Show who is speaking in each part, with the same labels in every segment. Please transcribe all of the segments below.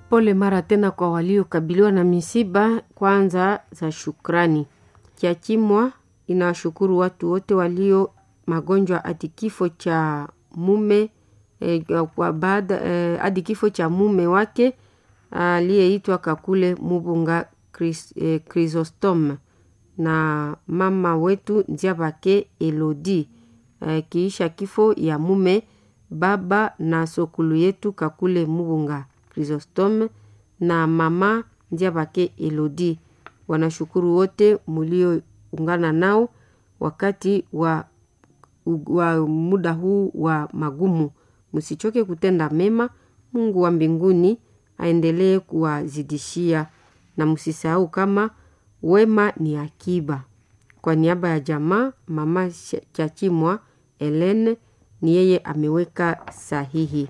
Speaker 1: Pole mara tena kwa waliokabiliwa na misiba, kwanza za shukrani. Kiachimwa inawashukuru watu wote walio magonjwa hadi kifo cha mume eh, kwa baada eh, hadi kifo cha mume wake aliyeitwa Kakule Mubunga Chris, eh, Chrysostom na mama wetu Nziabake Elodi eh, kiisha kifo ya mume baba na sokulu yetu Kakule Mubunga Chrysostom na mama Nziabake Elodi. Wanashukuru wote mulioungana nao wakati wa, wa muda huu wa magumu. Msichoke kutenda mema. Mungu wa mbinguni aendelee kuwazidishia, na msisahau kama wema ni akiba. Kwa niaba ya jamaa, mama Chachimwa Helene ni yeye ameweka sahihi.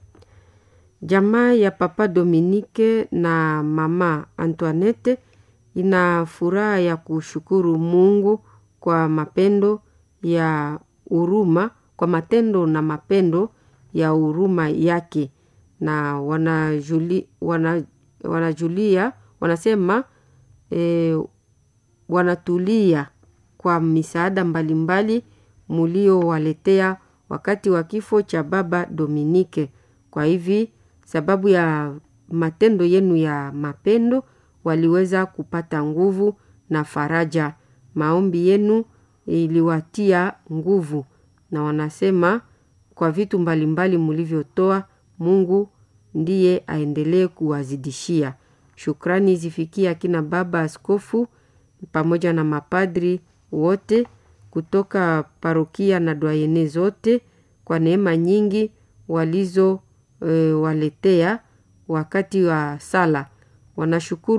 Speaker 1: Jamaa ya Papa Dominike na mama Antoinette ina furaha ya kushukuru Mungu kwa mapendo ya huruma, kwa matendo na mapendo ya huruma yake, na wanajuli, wana, wanajulia wanasema e, wanatulia kwa misaada mbalimbali muliowaletea wakati wa kifo cha baba Dominike. Kwa hivi sababu ya matendo yenu ya mapendo waliweza kupata nguvu na faraja. Maombi yenu iliwatia nguvu, na wanasema kwa vitu mbalimbali mulivyotoa, Mungu ndiye aendelee kuwazidishia. Shukrani zifikia akina baba askofu pamoja na mapadri wote kutoka parokia na dwayene zote kwa neema nyingi walizo e, waletea wakati wa sala. Wanashukuru